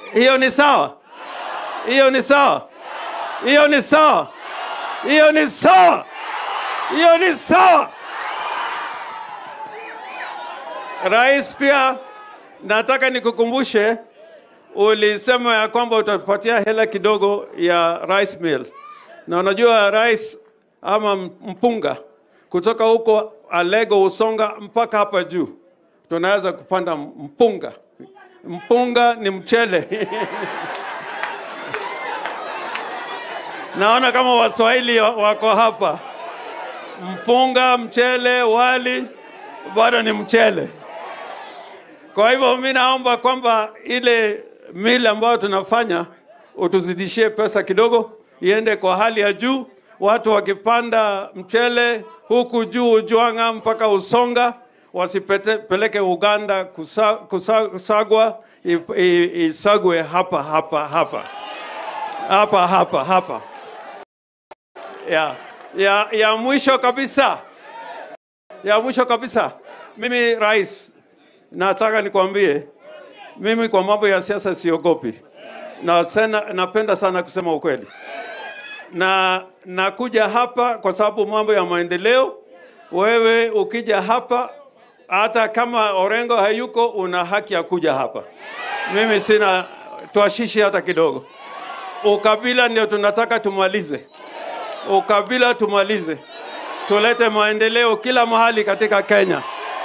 Hiyo ni sawa? Hiyo ni sawa? Hiyo ni sawa? Hiyo ni sawa? Hiyo ni sawa? Rais, pia nataka nikukumbushe, ulisema ya kwamba utapatia hela kidogo ya rice mill, na unajua rice ama mpunga kutoka huko Alego Usonga mpaka hapa juu tunaweza kupanda mpunga. Mpunga ni mchele naona kama Waswahili wako hapa. Mpunga, mchele, wali bado ni mchele. Kwa hivyo mi naomba kwamba ile mili ambayo tunafanya utuzidishie pesa kidogo, iende kwa hali ya juu. Watu wakipanda mchele huku juu Ujwanga mpaka Usonga, wasipeleke Uganda kusa, kusa, kusagwa, isagwe hapa hapa hapa hapa hapa hapa. Ya, ya, ya mwisho kabisa, ya mwisho kabisa, mimi rais, nataka nikwambie, mimi kwa mambo ya siasa siogopi, na sana, napenda sana kusema ukweli, na nakuja hapa kwa sababu mambo ya maendeleo. Wewe ukija hapa, hata kama Orengo hayuko, una haki ya kuja hapa. Mimi sina twashishi hata kidogo. Ukabila ndio tunataka tumalize, ukabila tumalize, tulete maendeleo kila mahali katika Kenya.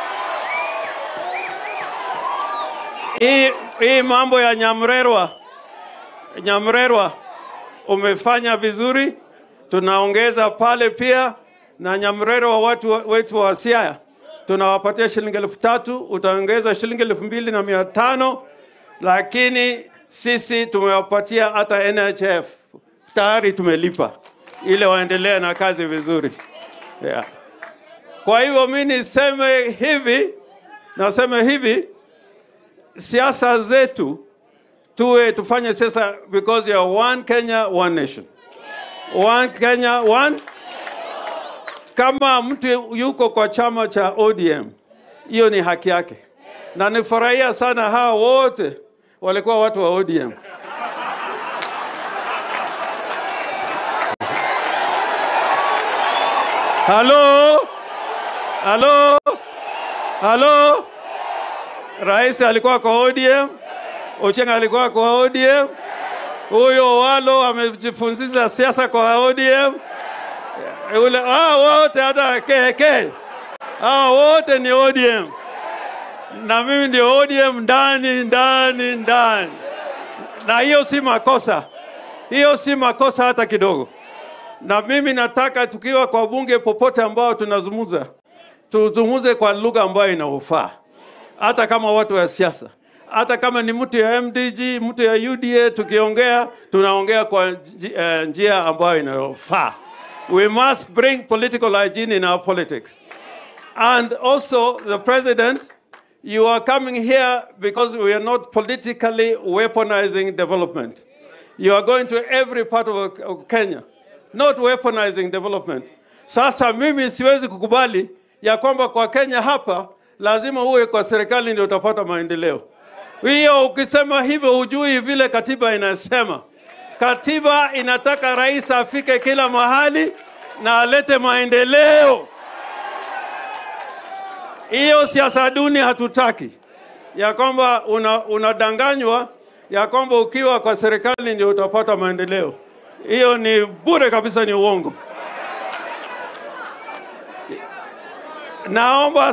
Hii, hii mambo ya Nyamrerwa, Nyamrerwa umefanya vizuri, tunaongeza pale pia na Nyamrerwa watu wetu wa Siaya tunawapatia shilingi elfu tatu utaongeza shilingi elfu mbili na mia tano lakini sisi tumewapatia hata NHF tayari tumelipa ile waendelee na kazi vizuri yeah. Kwa hivyo mi niseme hivi, naseme hivi, siasa zetu tuwe tufanye siasa because ya one Kenya one nation, one Kenya one. Kama mtu yuko kwa chama cha ODM, hiyo ni haki yake, na nifurahia sana hawa wote walikuwa watu wa ODM. Halo, halo, halo. Rais alikuwa kwa ODM, Ochieng alikuwa kwa ODM, huyo Walo amejifunziza siasa kwa ODM. Ule ah, wote hata KK ah, wote ni ODM na mimi ndio ODM ndani ndani ndani, na hiyo si makosa, hiyo si makosa hata kidogo. Na mimi nataka tukiwa kwa bunge popote ambao tunazungumza, tuzungumze kwa lugha ambayo inaofaa, hata kama watu wa siasa, hata kama ni mtu ya MDG, mtu ya UDA, tukiongea tunaongea kwa uh, njia ambayo inayofaa. We must bring political hygiene in our politics. And also the president You are coming here because we are not politically weaponizing development. You are going to every part of, of Kenya, not weaponizing development. Sasa mimi siwezi kukubali ya kwamba kwa Kenya hapa lazima uwe kwa serikali ndio utapata maendeleo. Hiyo ukisema hivyo hujui vile katiba inasema. Katiba inataka rais afike kila mahali na alete maendeleo. Hiyo siasa duni hatutaki, ya kwamba unadanganywa una ya kwamba ukiwa kwa serikali ndio utapata maendeleo. Hiyo ni bure kabisa, ni uongo. Naomba